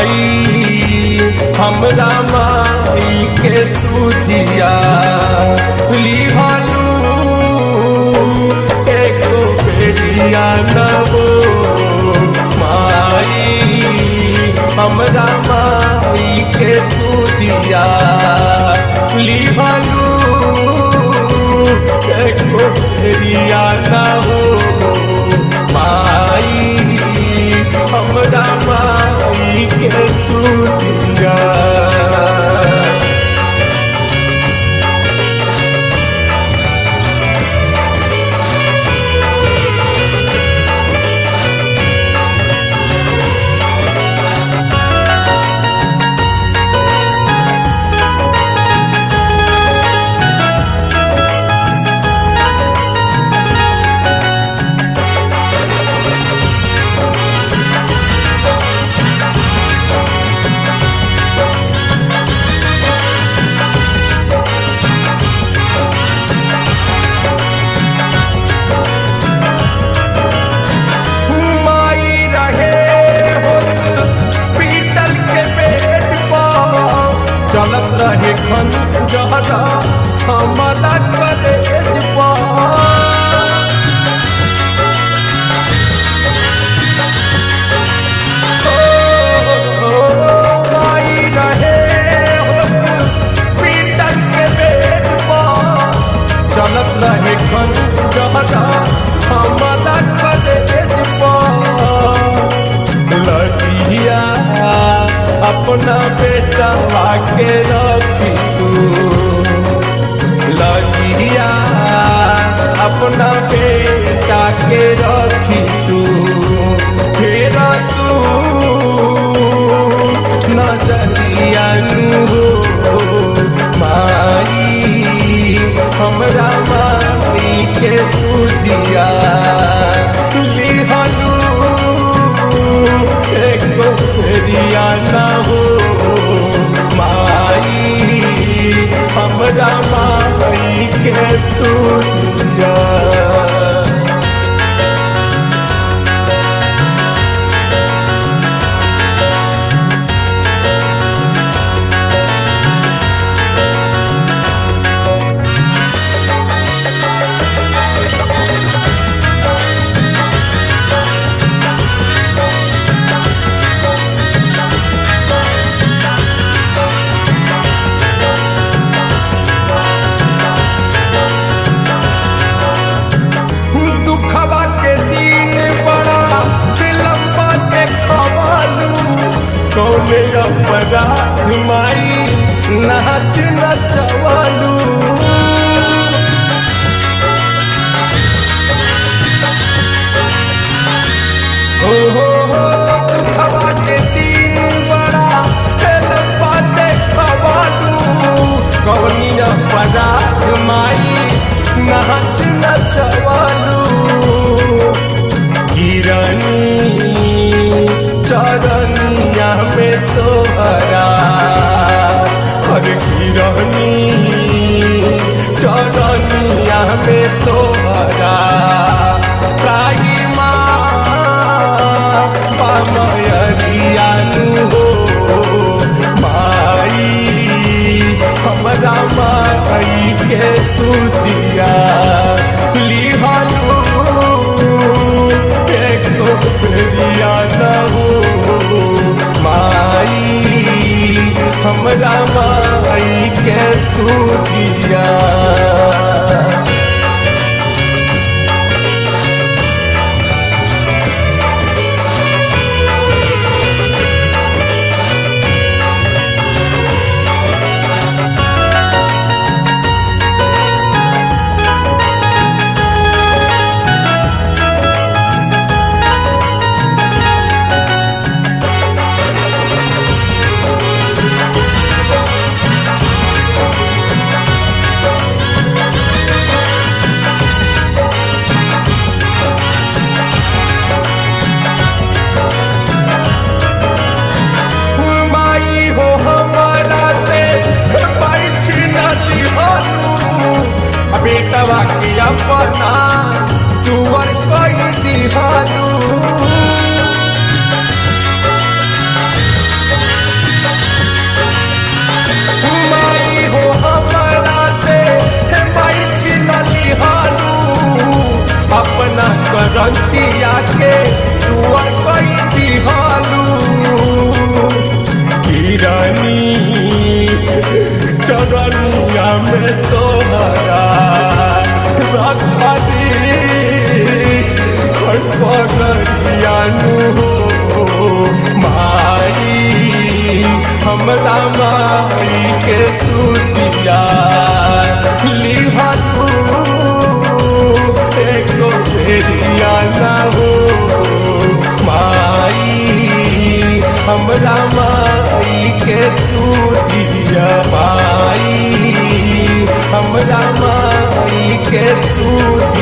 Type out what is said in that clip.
माई हमरा माई के सूजिया लिहलू एको बेरिया नवो माई हमरा माई के सूजिया लिहलू एको बेरिया नवो माई हमरा माई के सूजिया माई रहे हॉस्पिटल के बेड पर चलत रहे खन जहरा हमारा कॉलेज पर माई रहे हॉस्पिटल के बेड पर चलत रहे खन जहरा हमारा कॉलेज पर लड़किया अपना बेटा के रखी तू लड़किया अपना बेटा के रखी तू फिर तू नजरिया हो माई हमरा माई के सुधिया लिहलू एको फेरिया ना हो माई हमरा माई के सुधिया दुखवा के दिन बड़ा विलम्बा के खवालू कौने अपराध माई नाच नचवालू हो हो हो दुखवा के दिन बड़ा विलम्बा के खवालू कौनी अपराध माई नाच नचवालू किरनी चरनिया में तोहरा हर किरनी चरनिया में तोहरा ताही माँ पामयरियानु हो माई हमरा माई के सुतिया लिहलू एको फेरिया न हो माई हमरा माई के सुतिया बेटवा के अपना तुअर कई दिहालू बसंतिया के तुअर कई दिहालू किरानी चरनिया में सोहरा रखा दी पगरियानु हो माई हमरा माई के सुतिया लिहनु एको फेरिया न हो माई हमरा माई के सुतिया माई हमरा माई के सुतिया